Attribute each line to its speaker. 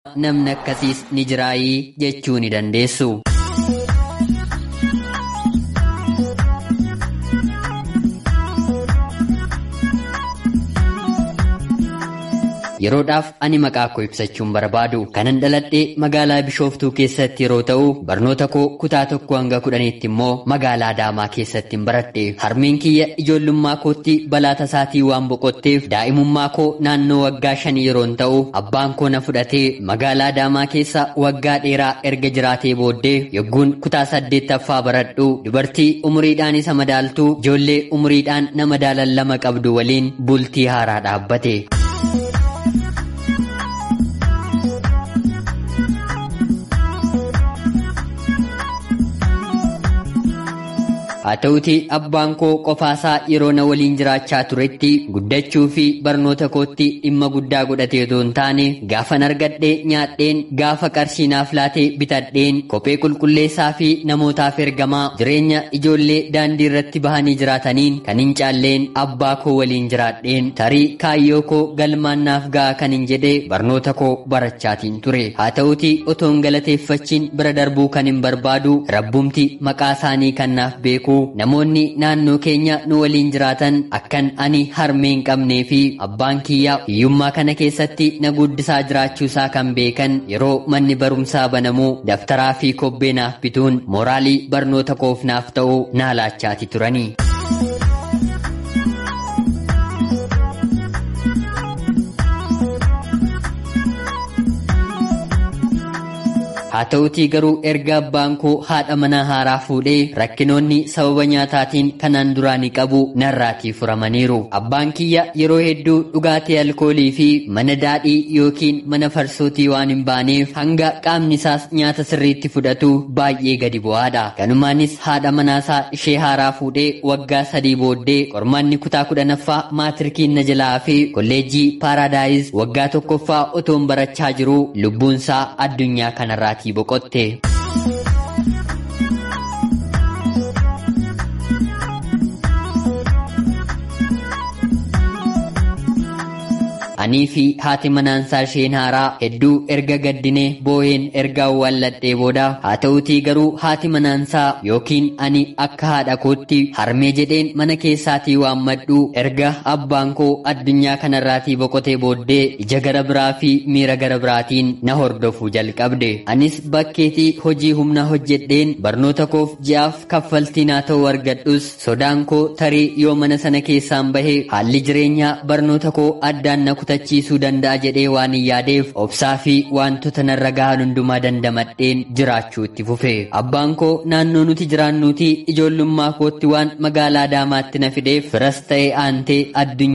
Speaker 1: namni akkasiis ni jiraayii jechuu ni dandeessu. Yeroodhaaf ani maqaa koo ibsachuun barbaadu kanan dhaladhee magaalaa Bishooftuu keessatti yeroo ta'u barnoota koo kutaa tokko hanga kudhaniitti immoo magaalaa Adaamaa keessatti hin baradhe harmeen kiyya ijoollummaa kootti balaa tasaatii waan boqotteef daa'imummaa koo naannoo waggaa shanii yeroon ta'u abbaan koo na fudhatee magaalaa Adaamaa keessa waggaa dheeraa erga jiraatee booddee yogguun kutaa saddeettaffaa baradhu dubartii umuriidhaan isa madaaltuu ijoollee umuriidhaan nama madaalan lama qabdu waliin bultii haaraa dhaabbate. haa ta'uti abbaan koo qofaasaa yeroo na waliin jiraachaa turetti guddachuu fi barnoota kootti dhimma guddaa godhatee otoo hin taane gaafan argadhee nyaadheen gaafa qarshii naaf laatee bitadheen kophee qulqulleessaa fi namootaaf ergamaa jireenya ijoollee daandii irratti bahanii jiraataniin kan hin caalleen abbaa koo waliin jiraadheen tarii kaayyoo koo galmaan naaf ga'a kan hin jedhee barnoota koo barachaatiin ture haa ta'uti otoon galateeffachiin bira darbuu kan hin barbaadu rabbumti maqaa isaanii kan naaf beeku namoonni naannoo keenya nu waliin jiraatan akkan ani harmee hin qabnee fi abbaan kiyyaa hiyyummaa kana keessatti na guddisaa jiraachuusaa kan beekan yeroo manni barumsaa banamuu daftaraa fi kobbee naaf bituun mooraalii barnoota koof naaf ta'uu naa laachaati turanii. haa ta'utii garuu erga abbaan koo haadha manaa haaraa fuudhee rakkinoonni sababa nyaataatiin kanaan duraanii qabu narraatii furamaniiru abbaan kiyya yeroo hedduu dhugaatii alkoolii fi mana daadhii yookiin mana farsootii waan hin baaneef hanga qaamni isaas nyaata sirriitti fudhatu baay'ee gadi bu'aadha kanumaanis haadha manaasaa ishee haaraa fuudhee waggaa sadii booddee qormaanni kutaa kudhanaffaa maatirkiin na jalaa fi kolleejjii paaraadaayis waggaa tokkoffaa otoon barachaa jiru lubbuunsaa addunyaa kanarraati. boqotte. anii fi haati manaansaa isheen haaraa hedduu erga gaddinee booheen erga awwaalladhee booda haa ta'utii garuu haati manaansaa yookiin ani akka haadha kootti harmee jedheen mana keessaatii waammadhu erga abbaan koo addunyaa kanarraatii boqotee booddee ija gara biraa fi miira gara biraatiin na hordofuu jalqabde anis bakkeetii hojii humna hojjedheen barnoota koof ji'aaf kaffaltii naa ta'uu argadhus sodaan koo tarii yoo mana sana keessaan bahe haalli jireenyaa barnoota koo addaan na kutachiisuu danda'a jedhee waan hin yaadeef obsaa fi wantoota narra gahan hundumaa dandamadheen jiraachuu itti fufe abbaan koo naannoo nuti jiraannuuti ijoollummaa kootti waan magaalaa Adaamaatti na fideef firas ta'ee aantee addunyaa